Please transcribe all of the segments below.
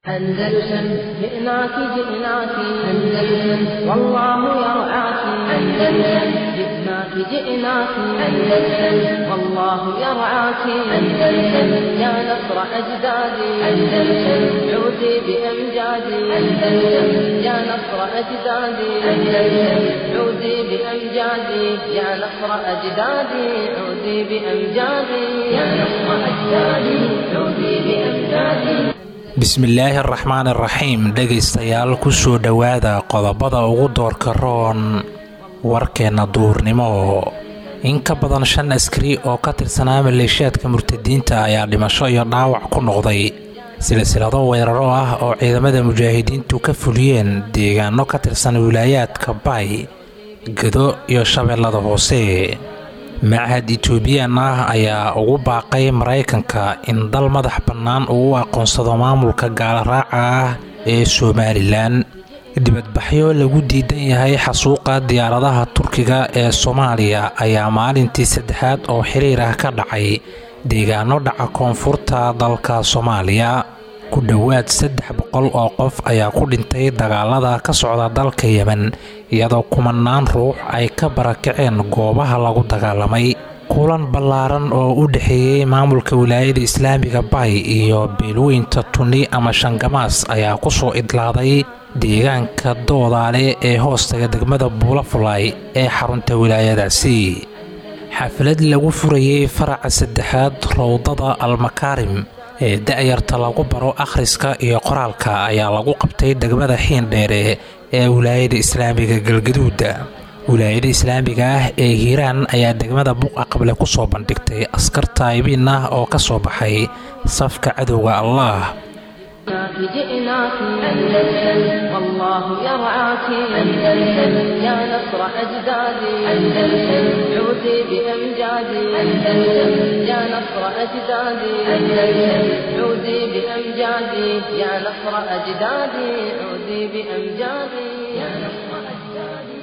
أندلسن جئناك جئناك أندلسن والله يرعاك أندلسن جئناك جئناك أندلسن والله يرعاك أندلسن يا نصر أجدادي أندلسن عودي بأمجادي أندلسن يا نصر أجدادي أندلسن عودي بأمجادي يا نصر أجدادي عودي بأمجادي يا نصر أجدادي عودي بأمجادي bismillaahi araxmaan iraxiim dhegaystayaal kusoo dhowaada qodobada ugu doorka roon warkeenna duurnimo in ka badan shan askari oo ka tirsanaa maleeshiyaadka murtadiinta ayaa dhimasho iyo dhaawac ku noqday silsilado weeraro ah oo ciidamada mujaahidiintu ka fuliyeen deegaano ka tirsan wilaayaadka baay gedo iyo shabeellada hoose machad etoobiyan ah ayaa ugu baaqay maraykanka in dal madax bannaan uu u aqoonsado maamulka gaalaraaca ah ee somalilan dibadbaxyo lagu diidan yahay xasuuqa diyaaradaha turkiga ee soomaaliya ayaa maalintii saddexaad oo xiriir ah ka dhacay deegaano dhaca koonfurta dalka soomaaliya ku dhowaad saddex boqol oo qof ayaa ku dhintay dagaalada ka socda dalka yemen iyadoo kumanaan ruux ay ka barakaceen goobaha lagu dagaalamay kulan ballaaran oo u dhexeeyey maamulka wilaayada islaamiga bay iyo beelweynta tuni ama shangamaas ayaa kusoo idlaaday deegaanka doodaale ee hoostaga degmada buulafulay ee xarunta wilaayadaasi xaflad lagu furayey faraca saddexaad rowdada almakaarim ee da-yarta lagu baro akhriska iyo qoraalka ayaa lagu qabtay degmada xiindheere ee wilaayada islaamiga galgaduuda wilaayada islaamiga ah ee hiiraan ayaa degmada buqa qable ku soo bandhigtay askar taayibiin ah oo ka soo baxay safka cadowga allah جئناك أندلسن والله يرعاك أندلسن يا نصر أجدادي أندلسن عودي بأمجادي أندلسن يا نصر أجدادي أندلسن عودي بأمجادي يا نصر أجدادي عودي بأمجادي يا نصر أجدادي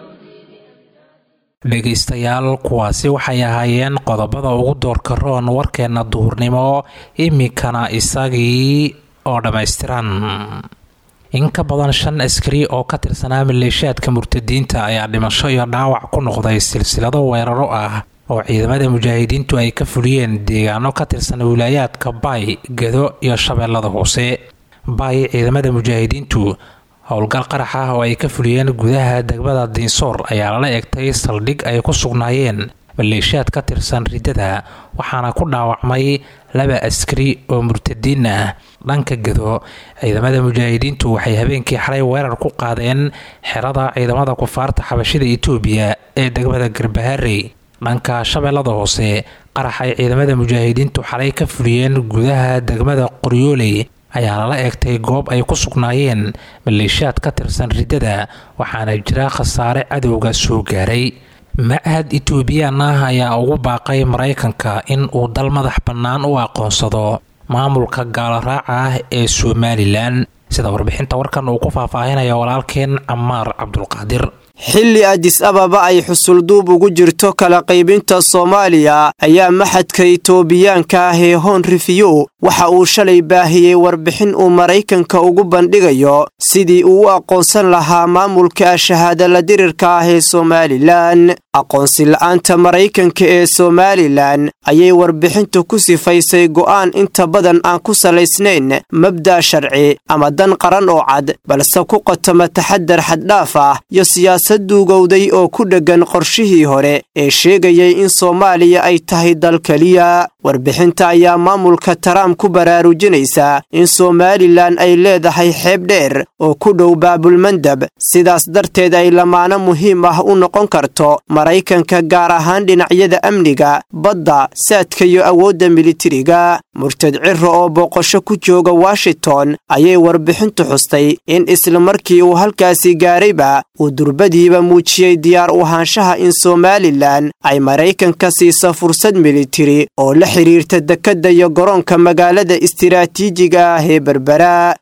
dhegaystayaal kuwaasi waxay ahaayeen qodobada ugu doorka roon warkeenna duhurnimo iminkana isagii oo dhammaystiran in ka badan shan askari oo ka tirsanaa maleeshiyaadka murtadiinta ayaa dhimasho iyo dhaawac ku noqday silsilado weeraro ah oo ciidamada mujaahidiintu ay ka fuliyeen deegaano ka tirsan wilaayaadka baay gedo iyo shabeellada hoose baay ciidamada mujaahidiintu howlgal qarax ah oo ay ka fuliyeen gudaha degmada diinsoor ayaa lala egtay saldhig ay ku sugnaayeen maleeshiyaad ka tirsan riddada waxaana ku dhaawacmay laba askari oo murtadiin ah dhanka gedo ciidamada mujaahidiintu waxay habeenkii xalay weerar ku qaadeen xerada ciidamada kufaarta xabashida itoobiya ee degmada garbaharey dhanka shabeellada hoose qarax ay ciidamada mujaahidiintu xalay ka fuliyeen gudaha degmada qoryooley ayaa lala eegtay goob ay ku sugnaayeen maleeshiyaad ka tirsan riddada waxaana jira khasaare cadowga soo gaaray machad etoobiyaan ah ayaa ugu baaqay maraykanka in uu dal madax bannaan u aqoonsado maamulka gaalaraaca ah ee somalilan sida warbixinta warkan uu ku faahfaahinaya walaalkeen camaar cabdulqaadir xilli adis ababa ay xusulduub ugu jirto kala qaybinta soomaaliya ayaa maxadka itoobiyaanka ah ee hon rifiyu waxa uu shalay baahiyey warbixin uu maraykanka ugu bandhigayo sidii uu u aqoonsan lahaa maamulka shahaadala dirirka ah ee somalilan aqoonsi la'aanta maraykanka ee somalilan ayay warbixintu ku sifaysay go'aan inta badan aan ku salaysnayn mabda' sharci ama dan qaran oo cad balse ku qotoma taxadar xaddhaaf ah iyo siyaasad duugowday oo ku dheggan qorshihii hore ee sheegayay in soomaaliya ay tahay dal keliya warbixinta ayaa maamulka taraamp ku baraarujinaysa in somalilan ay leedahay xeeb dheer oo ku dhow baabulmandab sidaas darteed ay lamaano muhiim ah u noqon karto maraykanka gaar ahaan dhinacyada amniga badda saadka iyo awoodda militariga murtad ciro oo booqasho ku jooga washington ayay warbixintu xustay in isla markii uu halkaasi gaarayba uu durbadiiba muujiyey diyaar u ahaanshaha in somalilan ay maraykanka siisa fursad militari oo la xidhiirta dekedda iyo garoonka magaalada istiraatiijiga ah ee berbera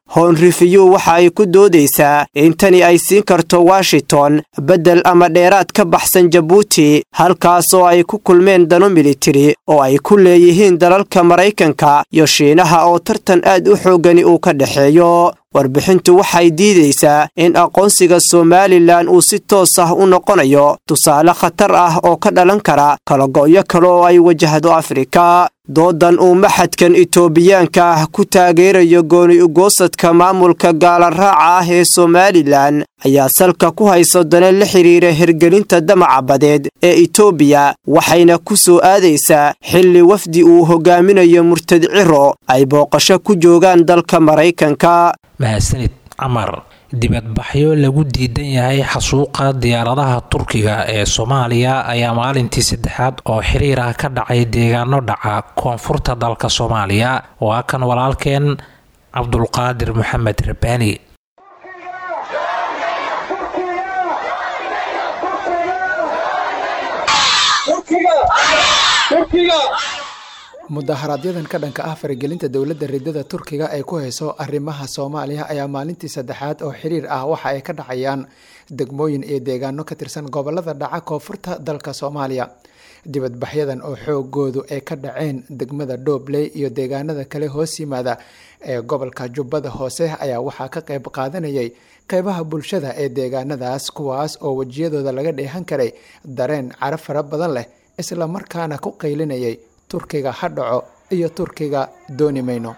hon rifiyu waxa ay ku doodaysaa in tani ay siin karto washington beddel ama dheeraad ka baxsan jabuuti halkaasoo ay ku kulmeen dano militari oo ay ku leeyihiin dalalka maraykanka iyo shiinaha oo tartan aad u xooggani uu ka dhexeeyo warbixintu waxay diidaysaa in aqoonsiga somalilan uu si toos ah u noqonayo tusaale khatar ah oo ka dhalan kara kalago'yo kale oo ay wajahdo afrika doodan uu maxadkan itoobiyaanka ah ku taageerayo gooni ugoosadka maamulka gaalaraaca ah ee somalilan ayaa salka ku hayso dana la xidhiira hirgelinta damaca badeed ee itoobiya waxayna ku soo aadaysaa xilli wafdi uu hogaaminayo murtad ciro ay booqasho ku joogaan dalka maraykanka mahadsanid camar dibadbaxyo lagu diidan yahay xasuuqa diyaaradaha turkiga ee soomaaliya ayaa maalintii saddexaad oo xiriir ah ka dhacay deegaano dhaca koonfurta dalka soomaaliya waa kan walaalkeen cabdulqaadir maxamed rabbaani mudaharaaadyadan ka dhanka ah faragelinta dowladda ridada turkiga ee ku hayso arrimaha soomaaliya ayaa maalintii saddexaad oo xiriir ah waxa ay ka dhacayaan degmooyin iyo deegaano ka tirsan gobolada dhaca koonfurta dalka soomaaliya dibadbaxyadan oo xoogoodu ay ka dhaceen degmada dhobley iyo deegaanada kale hoos yimaada ee gobolka jubbada hoose ayaa waxaa ka qayb qaadanayay qeybaha bulshada ee deegaanadaas kuwaas oo wejiyadooda laga dheehan karay dareen cara fara badan leh isla markaana ku qaylinayay turkiga ha dhaco iyo turkiga dooni mayno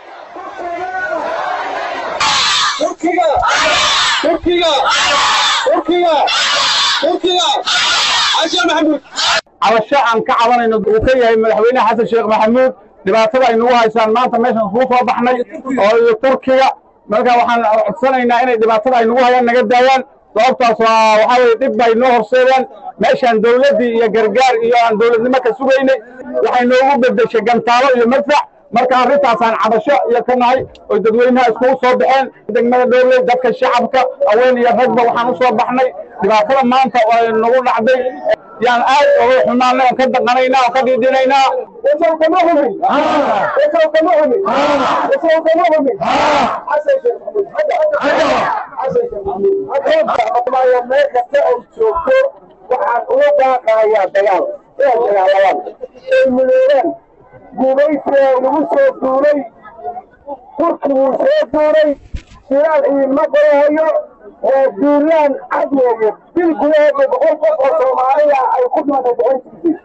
cabasho aan ka cabanayno uu ka yahay madaxweyne xasan sheekh maxamuud dhibaatada ay nagu haysaan maanta meeshaan iskugu soo baxnay oo iyo turkiga marka waxaan codsanaynaa inay dhibaatada ay nagu hayaan naga daayaan sababtaas waa waxaa weye dhib bay noo horseedeen meeshaan dawladdii iyo gargaar iyo aan dawladnimo ka sugaynay waxay noogu beddeshay gantaalo iyo madfac marka arrintaasaan cabasho iyo ka nahay oo dadweynaha iskugu soo baxeen degmada dhowley dadka shacabka haween iyo ragba waxaan u soo baxnay dhibaatada maanta oo nagu dhacday yaan aad uga xumaanay oon ka daqanaynaa oon ka dhiidhinaynaa kama humin kama humin kama humin meel kasta oo joogto waxaan uga baaqayaa dagaal inay dagaalamaan ay midoobaan gumaysiga lagu soo duulay turkiguu soo duulay shilaal idiinma qorahayo oo duulaan cad weeye bil gudaheeda boqol qof oo soomaaliya ay ku dhimatay boqolkiisii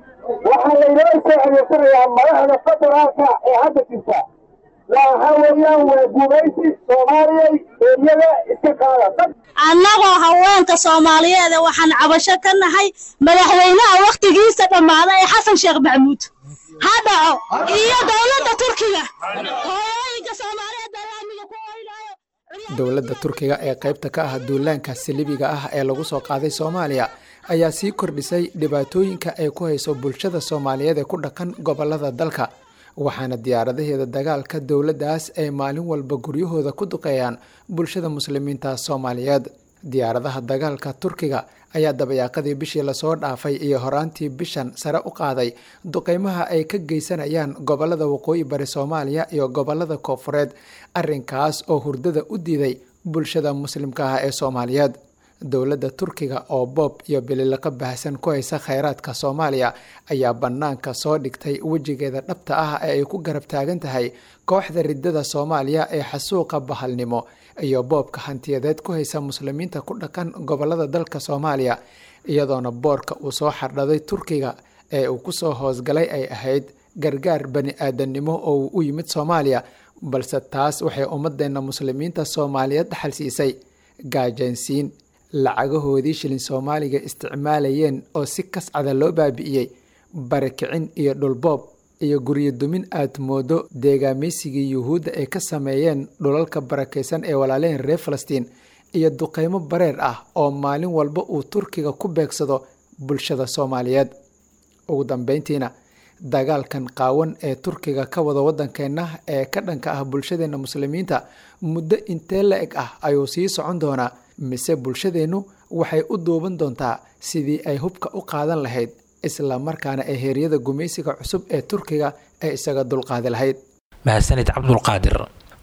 waxaa laynoo soo adeegsanayaa madaxda federaalka ee hadda jirta waxaa weeyaan waa gumaysi soomaaliyay eryada iska qaada annagoo haweenka soomaaliyeed waxaan cabasho ka nahay madaxweynaha wakhtigiisa dhammaaday ee xasan sheekh maxamuud ha dhaco iyo dowladda turkiga hooyooyinka soomaaliyeed balaamiga ku oynaayo dowladda turkiga ee qaybta ka ah duulaanka salibiga ah ee lagu soo qaaday soomaaliya ayaa sii kordhisay dhibaatooyinka ay ku hayso bulshada soomaaliyeed ee ku dhaqan gobolada dalka waxaana diyaaradaheeda dagaalka dowladdaas ay maalin walba guryahooda ku duqeeyaan bulshada muslimiinta soomaaliyeed diyaaradaha dagaalka turkiga ayaa dabayaaqadii bishii lasoo dhaafay iyo horaantii bishan sare u qaaday duqeymaha ay ka geysanayaan gobolada waqooyi bari soomaaliya iyo gobolada koofureed arrinkaas oo hurdada u diiday bulshada muslimka ah ee soomaaliyeed dowladda turkiga oo boob iyo bililiqo baahsan ku haysa kheyraadka soomaaliya ayaa bannaanka soo dhigtay wejigeeda dhabta ah ee ay ku garab taagan tahay kooxda ridada soomaaliya ee xasuuqa bahalnimo iyo boobka hantiyadeed ku haysa muslimiinta ku dhaqan gobolada dalka soomaaliya iyadoona boorka uu soo xardhaday turkiga ee uu kusoo hoosgalay ay ahayd gargaar bani aadannimo oo uu u yimid soomaaliya balse taas waxay ummadeenna muslimiinta soomaaliyeed dhaxal siisay gaajaansiin lacagahoodii shilin soomaaliga isticmaalayeen oo si kascada loo baabi'iyey barakicin iyo dhulboob iyo guryo dumin aad moodo deegaameysigii yuhuudda ay ka sameeyeen dhulalka barakaysan ee walaaleen reer falastiin iyo duqeymo bareer ah oo maalin walba uu turkiga ku beegsado bulshada soomaaliyeed ugu dambeyntiina dagaalkan qaawan ee turkiga ka wada waddankeenna ee ka dhanka ah bulshadeenna muslimiinta muddo intee la eg ah ayuu sii socon doonaa mise bulshadeennu waxay u duuban doontaa sidii ay hubka u qaadan lahayd isla markaana ee heeryada gumaysiga cusub ee turkiga ay isaga dulqaadi lahayd mahadsanid cabdulqaadir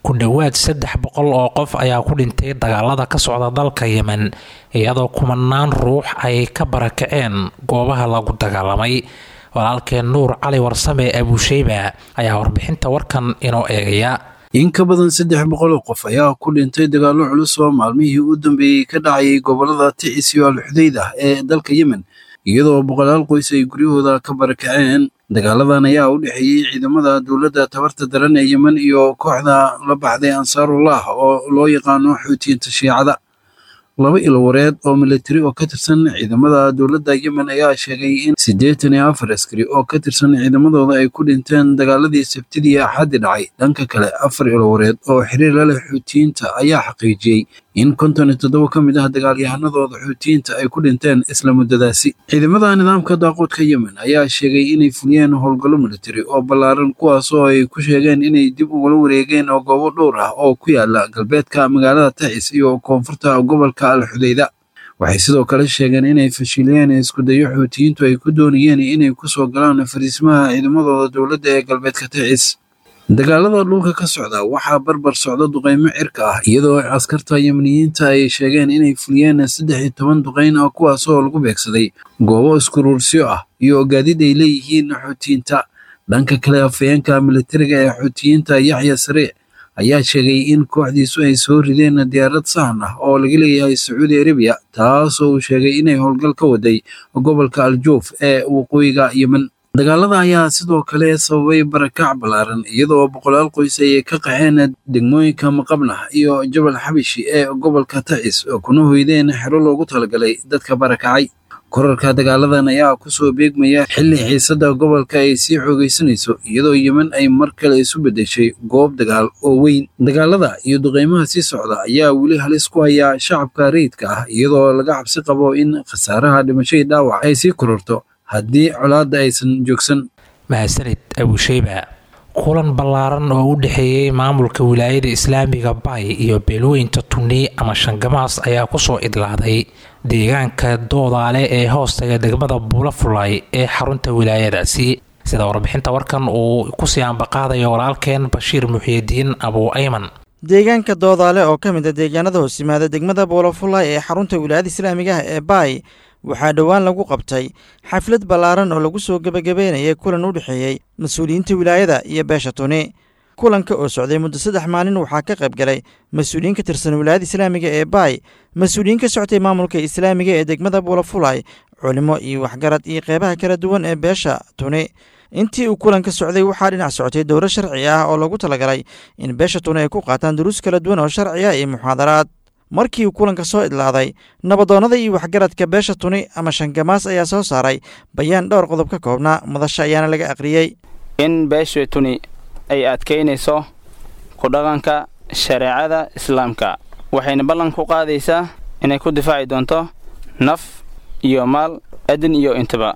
ku dhowaad saddex boqol oo qof ayaa ku dhintay dagaalada ka socda dalka yemen iyadoo kumanaan ruux ay ka barakaceen goobaha lagu dagaalamay walaalkeen nuur cali warsame abuusheyba ayaa warbixinta warkan inoo eegaya in ka badan saddex boqol oo qof ayaa ku dhintay dagaallo culus oo maalmihii u dambeeyey ka dhacayay gobolada ticis iyo alxudayd ah ee dalka yemen iyadoo boqolaal qoys ay guryahooda ka barakaceen dagaaladan ayaa u dhexeeyey ciidamada dowladda tabarta daran ee yemen iyo kooxda la baxday ansaarullah oo loo yaqaano xuutiyiinta shiicada laba ilowareed oo militari oo ka tirsan ciidamada dowladda yemen ayaa sheegay in siddeetan iyo afar askari oo ka tirsan ciidamadooda ay ku dhinteen dagaaladii sabtidii axaddi dhacay dhanka kale afar ilowareed oo xiriir la leh xuutiyiinta ayaa xaqiijiyey in konton iyo toddoba ka mid ah dagaalyahanadooda xuutiyiinta ay ku dhinteen isla muddadaasi ciidamada nidaamka daaqoodka yemen ayaa sheegay inay fuliyeen howlgallo militari oo ballaaran kuwaas oo ay ku sheegeen inay dib ugula wareegeen oo goobo dhowr ah oo ku yaala galbeedka magaalada tacis iyo koonfurta gobolka al xudayda waxay sidoo kale sheegeen inay fashiliyeen iskudayo xuutiyiintu ay ku doonayeen inay ku soo galaan fariismaha ciidamadooda dowladda ee galbeedka tacis dagaalada dhulka ka socda waxaa barbar socda duqaymo cirka ah iyadoo askarta yemeniyiinta ay sheegeen inay fuliyeen saddex iyo toban duqayn ah kuwaas oo lagu beegsaday goobo iskuruursiyo ah iyo gaadiid ay leeyihiin xuutiyiinta dhanka kale afayeenka militariga ee xuutiyiinta yaxya sariic ayaa sheegay in kooxdiisu ay soo rideen diyaarad sahan ah oo laga leeyahay sacuudi arabiya taasoo uu sheegay inay howlgal ka waday gobolka aljuuf ee waqooyiga yemen dagaalada ayaa sidoo kale sababay barakac ballaaran iyadoo boqolaal qoys ay ka qaxeen degmooyinka maqabnah iyo jabal xabishi ee gobolka tacis oo kuna hoydeen xero loogu talagalay dadka barakacay korarka dagaaladan ayaa kusoo beegmaya xilli xiisadda gobolka ay sii xoogaysanayso iyadoo yemen ay mar kale isu beddeshay goob dagaal oo weyn dagaalada iyo duqeymaha sii socda ayaa weli halis ku haya shacabka rayidka ah iyadoo laga cabsi qabo in khasaaraha dhimashadii dhaawac ay sii kororto haddii colaadda aysan joogsan mahadsanid abuusheyba kulan ballaaran oo u dhexeeyey maamulka wilaayada islaamiga bay iyo beelooyinta tuni ama shangamaas ayaa kusoo idlaaday deegaanka doodaale ee hoostaga degmada buulafulay ee xarunta wilaayadaasi sida warbixinta warkan uu kusii ambaqaadayo walaalkeen bashiir muxiidiin abuu ayman deegaanka doodaale oo ka mid a deegaanada hoos yimaada degmada buulafulay ee xarunta wilaayada islaamiga ah ee baay waxaa dhowaan lagu qabtay xaflad ballaaran oo lagu soo gebagabeynayay kulan u dhexeeyey mas-uuliyiinta wilaayada iyo beesha tuni kulanka oo socday muddo saddex maalin waxaa ka qayb galay mas-uuliyiin ka tirsan wilaayada islaamiga ee baay mas-uuliyiin ka soctay maamulka islaamiga ee degmada buulafulay culimo iyo waxgarad iyo qeybaha kala duwan ee beesha tuni intii uu kulanka socday waxaa dhinac socotay dowro sharci ah oo lagu talagalay in beesha tuni ay ku qaataan duruus kala duwan oo sharci ah iyo muxaadaraad markii uu kulanka soo idlaaday nabadoonnada iyo waxgaradka beesha tuni ama shangamaas ayaa soo saaray bayaan dhowr qodob ka koobnaa madasha ayaana laga aqriyey in beesha tuni ay adkaynayso ku dhaqanka shareecada islaamka waxayna ballan ku qaadaysaa inay ku difaaci doonto naf iyo maal adin iyo intaba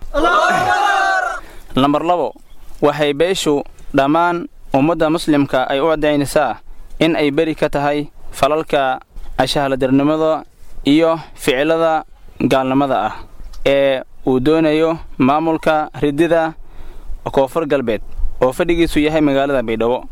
lambar labo waxay beeshu dhammaan ummadda muslimka ay u caddaynaysaa in ay beri ka tahay falalka ashahaladarnimada iyo ficilada gaalnimada ah ee uu doonayo maamulka ridida koonfur galbeed oo fadhigiisu yahay magaalada baydhabo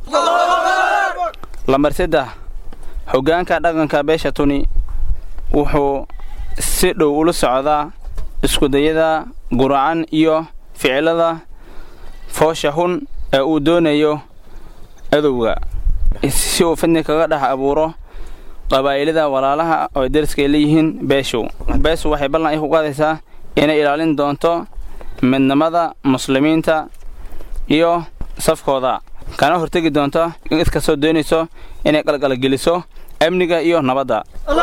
lambar saddex hoggaanka dhaqanka beesha tuni wuxuu si dhow ula socdaa iskudayada guracan iyo ficilada foosha hun ee uu doonayo adowga si uu fidni kaga dhex abuuro qabaa'ilada walaalaha oo deriska ay leeyihiin beeshu beeshu waxay ballan ay ku qaadaysaa inay ilaalin doonto midnimada muslimiinta iyo safkooda kana hortegi doonto in iskastoo doonayso inay qalqalgeliso amniga iyo nabadda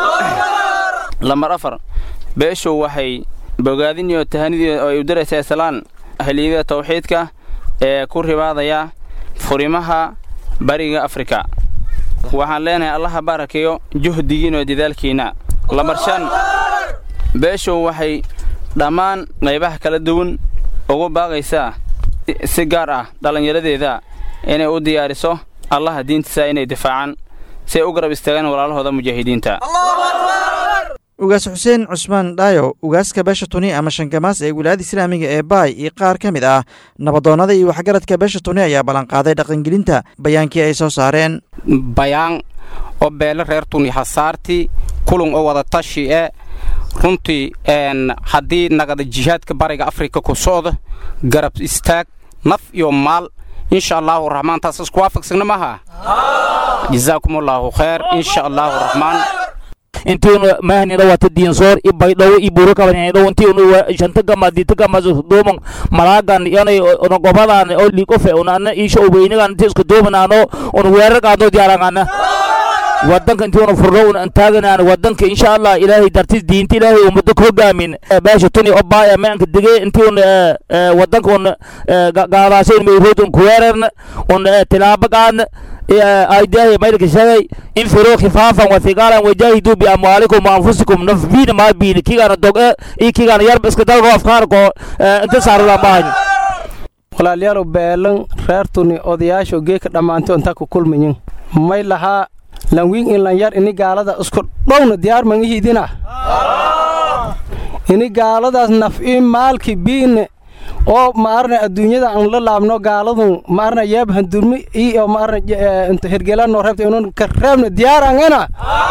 lambar afar beeshu waxay bogaadin iyo tahanidii oo ay u daraysaa islaan ahliyada tawxiidka ee ku ribaadaya furimaha bariga afrika waxaan leenahay allaha baarakeeyo juhdigiin oo dadaalkiinna lambar shan beeshu waxay dhammaan qaybaha kala duwan ugu baaqaysaa si gaar ah dhallinyaradeeda inay u diyaariso allaha diintiisa inay difaacaan si ay u garab istaagaan walaalahooda mujaahidiinta ugaas xuseen cusmaan dhaayo ugaaska beesha tuni ama shangamaas ee wilaayada islaamiga ee baay iyo qaar ka mid ah nabadoonnada iyo waxgaradka beesha tuni ayaa ballanqaaday dhaqangelinta bayaankii ay soo saareen bayaan oo beele reer tuni hasaartii kulun oo wada tashi e runtii haddii nagada jihaadka bariga afrika ku socda garab istaag naf iyo maal insha allaahu raxmaan taas isku waafaqsagna maha jazaakum allaahu khayr insha allaahu raxmaan intiinu mahnina wata diinsoor i baydhawo i buru kabanidhaw intiinu shanta gama dita gama duuman malaagan yanay ona gobadan oo liikofe unana isha obeynigan inti isku duumanaano una weerarkaano diyaarangana wadanka intiuna furno una antaaganaan wadanka insha allah ilaahay dartis diinta ilaahay ummado ka hogaamin beesha tuni oo baaya maanka dige intiuna wadanka un gaadaashayn mayroodun kuweerarna un tilaaba qaadna aidahi maydka sheegay infiruu khifaafan wathiqaalan wajaahiduu biamwaalikum waanfusikum nafbiina maa biina kigaana doge iyo kigaana yarba iska dalko afkaarko inta saarada maahan walaalayaalow beelan reertuni odayaasho geeka dhammaanto intaa ku kulmayin may lahaa lanwiin in lan yar ini gaalada isku dhowna diyaar mangihiidina ini gaaladaas naf'i maalki biine oo maarna adduunyada aan la laabno gaaladun maarna yeeb handurmi iyo maarna inta hergelano reebta inun ka reebna diyaarangana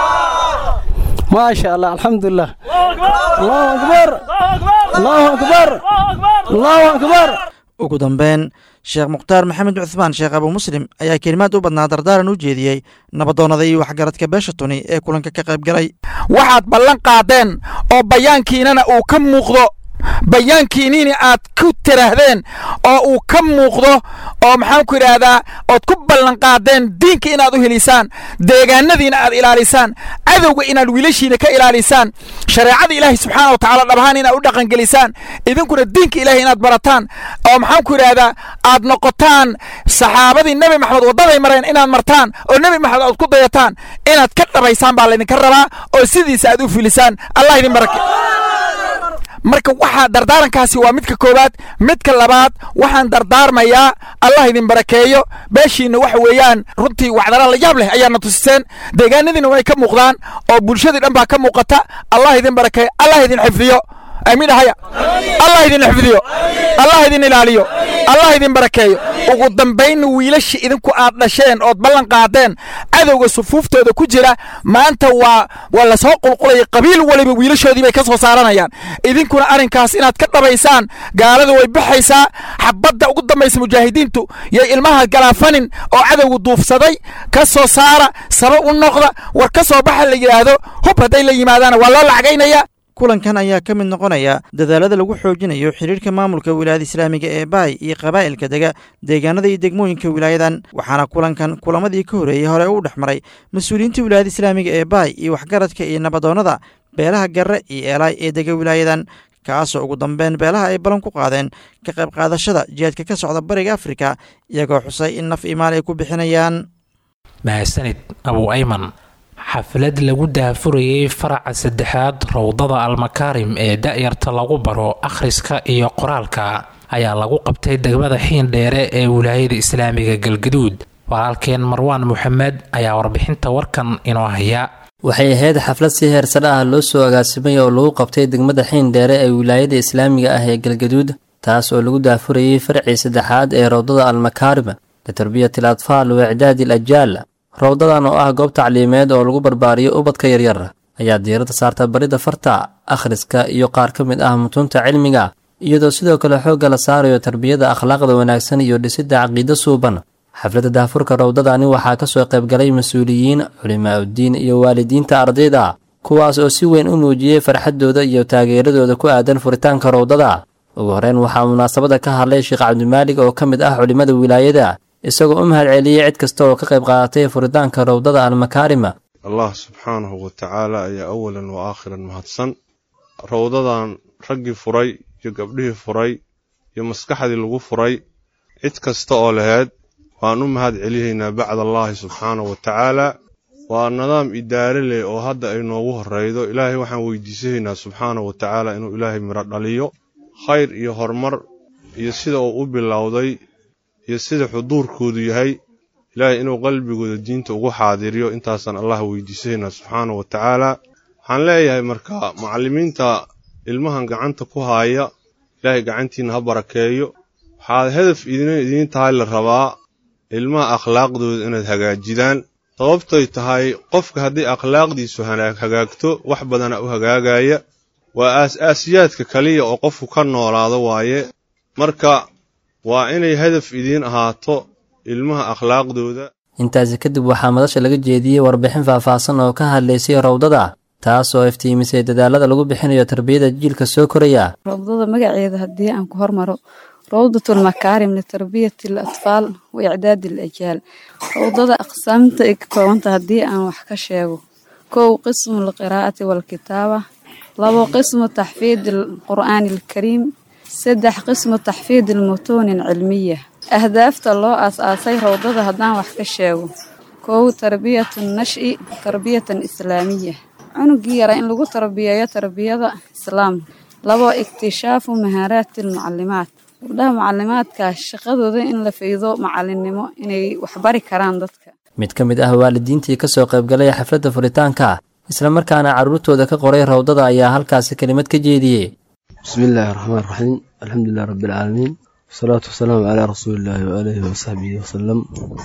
maasha allah alxamdulilah allahu akbar allahu akbar allahu akbar ugu dambeyn sheekh mukhtaar maxamed cuthmaan sheekh abu muslim ayaa kelimaad u badnaa dardaaran u jeediyey nabadoonnada iyo waxgaradka beesha tuni ee kulanka ka qayb galay waxaad ballan qaadeen oo bayaankiinana uu ka muuqdo bayaankiinini aad ku tiraahdeen oo uu ka muuqdo oo maxaan ku idhaahdaa ood ku ballanqaadeen diinka inaad u helisaan deegaanadiina aad ilaalisaan cadowga inaad wiilashiina ka ilaalisaan shareecada ilaahay subxaana wa tacaala dhabahaan inaad u dhaqangelisaan idinkuna diinka ilaahay inaad barataan oo maxaan ku idhaahdaa aad noqotaan saxaabadii nebi maxamed waddaday mareen inaad martaan oo nebi maxamed aad ku dayataan inaad ka dhabaysaan baa laydinka rabaa oo sidiisa aad u filisaan allah idin barake marka waxaa dardaarankaasi waa midka koowaad midka labaad waxaan dardaarmayaa allah idin barakeeyo beeshiinna waxa weeyaan runtii wacdara la yaab leh ayaadna tusiseen deegaanadiina way ka muuqdaan oo bulshadii dhan baa ka muuqata allah idin barakeeyo allah idin xifdiyo amiin haya allah idin xifdiyo allah idin ilaaliyo allah idin barakeeyo ugu dambaynna wiilasha idinku aad dhasheen ood ballan qaadeen cadowga sufuuftooda ku jira maanta waa waa lasoo qulqulaya qabiil waliba wiilashoodii bay ka soo saaranayaan idinkuna arrinkaas inaad ka dhabaysaan gaalada way baxaysaa xabadda ugu dambaysa mujaahidiintu yay ilmaha galaafanin oo cadowga duufsaday ka soo saara saba u noqda war ka soo baxa la yidhaahdo hub hadday la yimaadaana waa loo lacagaynaya kulankan ayaa ka mid noqonaya dadaalada lagu xoojinayo xidhiirka maamulka wilaayada islaamiga ee baay iyo qabaa'ilka dega deegaanada iyo degmooyinka wilaayadan waxaana kulankan kulamadii ka horeeyey hore u dhex maray mas-uuliyiinta wilaayada islaamiga ee baay iyo waxgaradka iyo nabadoonnada beelaha garre iyo eelaay ee dega wilaayadan kaasoo ugu dambeyn beelaha ay ballan ku qaadeen ka qayb qaadashada jihaadka ka socda bariga afrika iyagoo xusay in naf imaal ay ku bixinayaan mahadsanid abu ayman xaflad lagu daafurayey faraca saddexaad rowdada almakaarim ee da'yarta lagu baro akhriska iyo qoraalka ayaa lagu qabtay degmada xiindheere ee wilaayada islaamiga galgaduud walaalkeen marwaan moxamed ayaa warbixinta warkan inoo haya waxay ahayd xaflad si heersare ah loo soo agaasimay oo lagu qabtay degmada xiindheere ee wilaayada islaamiga ah ee galgaduud taas oo lagu daafurayey farcii saddexaad ee rowdada almakaarim litarbiyati al atfaal wa icdaadi al ajaal rowdadan oo ah goob tacliimeed oo lagu barbaariyo ubadka yaryar ayaa diiradda saarta barida farta akhriska iyo qaar ka mid ah mutunta cilmiga iyadoo sidoo kale xoogga la saarayo tarbiyada akhlaaqda wanaagsan iyo dhisidda caqiido suuban xafladda daafurka rowdadani waxaa ka soo qaybgalay mas-uuliyiin culimaa uddiin iyo waalidiinta ardayda kuwaas oo si weyn u muujiyey farxaddooda iyo taageeradooda ku aadan furitaanka rowdada ugu horeyn waxaa munaasabada ka hadlay sheekh cabdimaalig oo ka mid ah culimmada wilaayada isagoo u mahad celiyey cid kasta oo ka qayb qaadatay furitaanka rowdada almakaarima allah subxaanahu wa tacaala ayaa awalan wa aakhiran mahadsan rowdadan raggii furay iyo gabdhihii furay iyo maskaxdii lagu furay cid kasta oo laheyd waan u mahad celiyaynaa bacd allaahi subxaanahu wa tacaala waa nidaam idaare leh oo hadda ay noogu horreydo ilaahay waxaan weydiisanaynaa subxaanahu wa tacaala inuu ilaahay midho dhaliyo khayr iyo horumar iyo sida uu u bilowday iyo sida xuduurkoodu yahay ilaahay inuu qalbigooda diinta ugu xaadiriyo intaasaan allah weydiisanayna subxaanahu wa tacaala waxaan leeyahay marka macallimiinta ilmahan gacanta ku haaya ilaahay gacantiina ha barakeeyo waxaad hedaf idiin tahay la rabaa ilmaha akhlaaqdooda inaad hagaajidaan sababtoy tahay qofka haddii akhlaaqdiisu hagaagto wax badana u hagaagaya waa aas-aasiyaadka kaliya oo qofku ka noolaado waaye marka waa inay hadaf idiin ahaato ilmaha akhlaaqdooda intaasi kadib waxaa madasha laga jeediyey warbixin faahfaahsan oo ka hadlaysay rawdada taas oo iftiimisay dadaalada lagu bixinayo tarbiyada jiilka soo koraya rawdada magaceeda haddii aan ku hormaro rawdatul makaarim litarbiyati al atfaal wa icdaadi al ajaal rawdada aqsaamta ay ka koobanta haddii aan wax ka sheego kow qismu alqiraa'ati waalkitaaba labo qismu taxfiid alqur'aani alkariim saddex qismu taxfiid almutuuni alcilmiya ahdaafta loo aas-aasay rawdada haddaan wax ka sheego kow tarbiyatu nashi tarbiyatan islaamiya cunugii yara in lagu tarbiyeeyo tarbiyada islaamka labo ikhtishaafu mahaaraati almucalimaat gabdhaha mucalimaadka shaqadooda in la faydo macalinimo inay waxbari karaan dadka mid ka mid ah waalidiintii ka soo qaybgalay xafladda furitaanka islamarkaana carruurtooda ka qoray rawdada ayaa halkaasi kelimad ka jeediyey bismillaahi raxmaan raxiim alxamdulilah rabbilcaalamiin wasalaatu wasalaamu calaa rasuulillaahi waaalihi wasaxbihi wasalam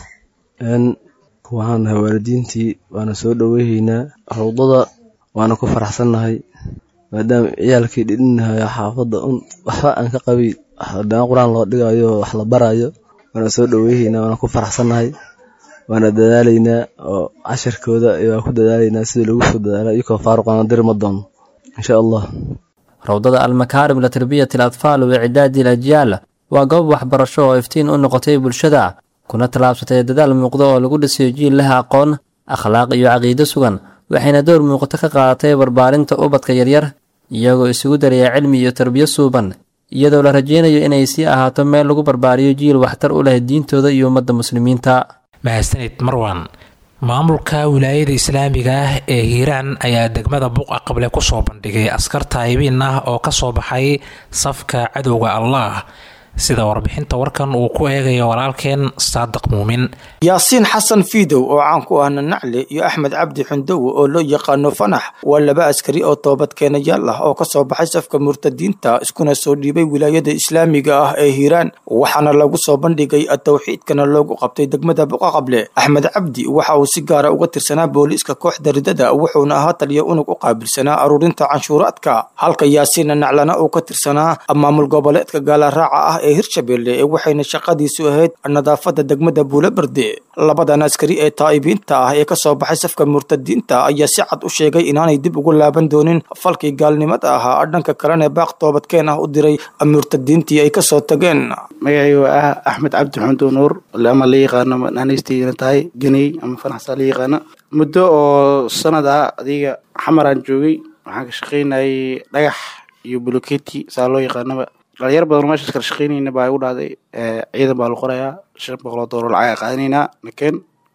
waxaan nahay waalidiintii waana soo dhoweyhaynaa rawdada waana ku faraxsannahay maadaama ciyaalkii dhidhinahayo xaafadda un waxba aan ka qabay daan qur-aan loo dhigayo wax la barayo waana soo dhoweyhaynaa waana ku faraxsannahay waana dadaalaynaa oo cashirkooda waa ku dadaalaynaa sidii lagu soo dadaala iyakoo faaruqana diri ma doono insha allah rawdada almakaarim litarbiyati al atfaal wa icdaadi al ajyaal waa goob waxbarasho oo iftiin u noqotay bulshada kuna tallaabsatay dadaal muuqda oo lagu dhisayo jiil leh aqoon akhlaaq iyo caqiido sugan waxayna door muuqato ka qaadatay barbaarinta ubadka yaryar iyagoo isugu daraya cilmi iyo tarbiyo suuban iyadoo la rajaynayo inay sii ahaato meel lagu barbaariyo jiil waxtar u leh diintooda iyo ummadda muslimiinta mahadsanid marwan maamulka wilaayada islaamiga ah ee hiiraan ayaa degmada buqa qable kusoo bandhigay askar taayibiin ah oo kasoo baxay safka cadowga allah sida warbixinta warkan uu ku eegayo walaalkeen saadiq muumin yaasiin xasan fiidow oo caan ku ahna nacle iyo axmed cabdi xundowe oo loo yaqaano fanax waa laba askari oo toobadkeenayaal ah oo kasoo baxay safka murtadiinta iskuna soo dhiibay wilaayada islaamiga ah ee hiiraan waxaana lagu soo bandhigay towxiidkana loogu qabtay degmada buqaqable axmed cabdi waxa uu si gaara uga tirsanaa booliiska kooxda ridada wuxuuna ahaa taliya unug u qaabilsanaa aruurinta canshuuraadka halka yaasiinna naclana uu ka tirsanaa maamul goboleedka gaalaraaca ah ee hirshabelle ee waxayna shaqadiisu ahayd nadaafada degmada buulaberde labadan askari ee taa'ibiinta ah ee kasoo baxay safka murtadiinta ayaa si cad u sheegay inaanay dib ugu laaban doonin falkii gaalnimada ahaa dhanka kalena baaq toobadkeen ah u diray murtadiintii ay kasoo tageen magacaygu ah axmed cabdi xundu nuur ama la yaqaano naanaystiina tahay ganey ama fanaxsaa la yaqaano muddo oo sanad ah adiga xamaraan joogay waxaan ka shaqaynayay dhagax iyo buloketi saa loo yaqaanaba dhalinyar badan oo meeshaas kala shaqaynayna baa igu dhahday ciidan baa la qorayaa shan boqol oo doolar lacag qaadanaynaa nakeen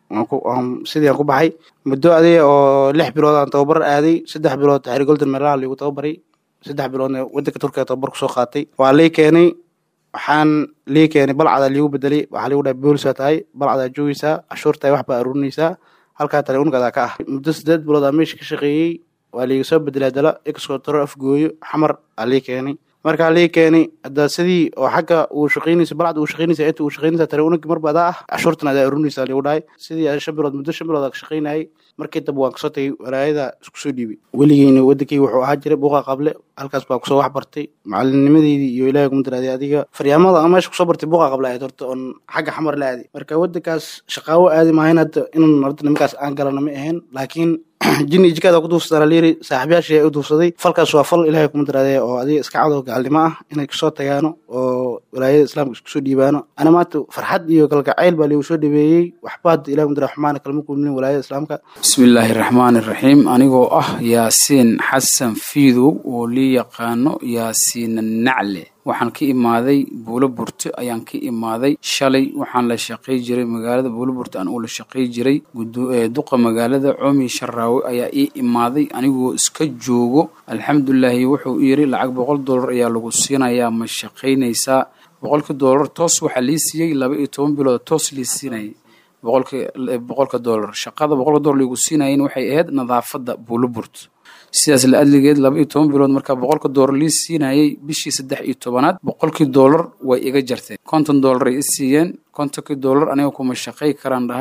sidii aan ku baxay muddo adiga oo lix bilood aan tababar aaday saddex bilood taxri golden meelaha liigu tababaray saddex biloodna wadanka turkiga tababar kusoo qaatay waa lii keenay waxaan lii keenay balcadaa liigu bedelay waxaa liigu dhahay boolisaa tahay balcadaa joogeysaa cashuurtahay wax baa aruurinaysaa halkaa tale ungadaa ka ah muddo sideed bilood aa meesha ka shaqeeyey waa liiga soo bedelay dala exco toro afgooyo xamar aa lii keenay markaa lii keenay hadda sidii oo xagga uu shaqaynaysa balcad uu shaqaynaysa inta uu shaqaynaysa tare unagi marba adaa ah cashuurtan adaa arurinaysa ligu dhahay sidii aan shan bilood muddo shan bilood aa ka shaqaynayay markii dambe waan kasoo tagay walaayada isku soo dhiibay weligeyna wadankii wuxuu ahaa jiray buuqa qable halkaas baa kusoo wax bartay macalinimadeydii iyo ilaahay kuma daraaday adiga faryaamada aan meesha kusoo bartay buuqa qable ahayd horta oon xagga xamar la aaday marka wadankaas shaqaawo aadi maahayn hadda inun horta nimankaas aan galana ma ahayn laakiin jini jikaada ku duufsadaan layiri saaxiibayaashii u duufsaday falkaas waa fal ilaahay kuma daraadee oo adiga iska cadow gaalnimo ah inay kasoo tagaano oo walaayada islaamka isku soo dhiibaano ana maanta farxad iyo kalgacayl baa liigu soo dhabeeyey waxba hadda ilahi kuma dara xumaana kalma kulmin walaayada islaamka bismillaahi raxmaani raxiim anigoo ah yaasiin xasan fiidow oo lii yaqaano yaasiina nacle waxaan ka imaaday buulo burte ayaan ka imaaday shalay waxaan la shaqay jiray magaalada buulo burte aan uu la shaqay jiray duqa magaalada coomi sharaawe ayaa ii imaaday anigoo iska joogo alxamdulilaahi wuxuu yiri lacag boqol dollar ayaa lagu siinayaa ma shaqaynaysaa boqolkii dollar toos waxaa lii siiyey laba iyo toban bilood toos lii siinayay boqolka boqolka dollar shaqada boqolka dollar liigu siinayen waxay ahayd nadaafadda buulo burte sidaas la adligeed laba iyo toban bilood markaa boqolka doolar lii siinayay bishii saddex iyo tobanaad boqolkii doolar way iga jarteen konton doolar ay i siiyeen kontonkii doolar aniga kuma shaqay karaan dhahay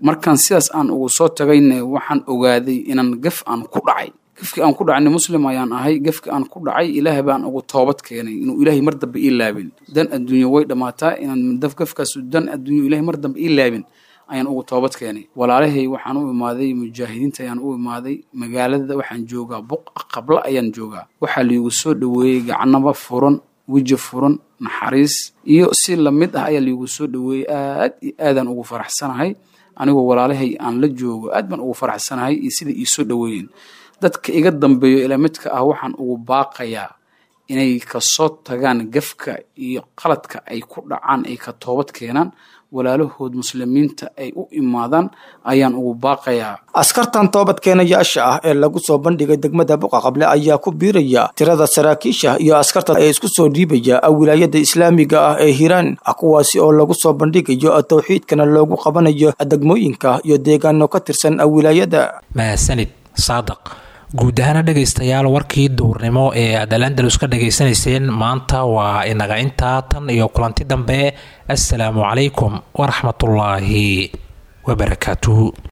markaan sidaas aan ugu soo tagayne waxaan ogaaday inaan gaf aan ku dhacay gafkii aan ku dhacayna muslim ayaan ahay gafkii aan ku dhacay ilaahay baan ugu toobad keenay inuu ilaahay mar dambe ii laabin dan adduunye way dhammaataa inaan daf gafkaas dan adduunye ilaahay mar dambe ii laabin ayaan ugu toobad keenay walaalahay waxaan u imaaday mujaahidiinta ayaan u imaaday magaalada waxaan joogaa buq qabla ayaan joogaa waxaa liigu soo dhoweeyey gacnaba furan weji furan naxariis iyo si lamid ah ayaa liigu soo dhoweeyey aad iyo aadaan ugu faraxsanahay anigoo walaalahay aan la joogo aad baan ugu faraxsanahay iyo sida ii soo dhoweeyeen dadka iga dambeeyo ilaa midka ah waxaan ugu baaqayaa inay kasoo tagaan gafka iyo qaladka ay ku dhacaan ay ka toobad keenaan walaalahood muslimiinta ay u imaadaan ayaan ugu baaqayaa askartan toobadkeenayaasha ah ee lagu soo bandhigay degmada buqaqable ayaa ku biiraya tirada saraakiisha iyo askarta ee isku soo dhiibaya wilaayada islaamiga ah ee hiiraan kuwaasi oo lagu soo bandhigayo towxiidkana loogu qabanayo degmooyinka iyo deegaano ka tirsan wilaayada mahadsanid saadaq guud ahaana dhegaystayaal warkii duurnimo ee aad alandalus ka dhagaysanayseen maanta waa inaga intaa tan iyo kulanti dambe assalaamu calaykum waraxmatullaahi wabarakaatuhu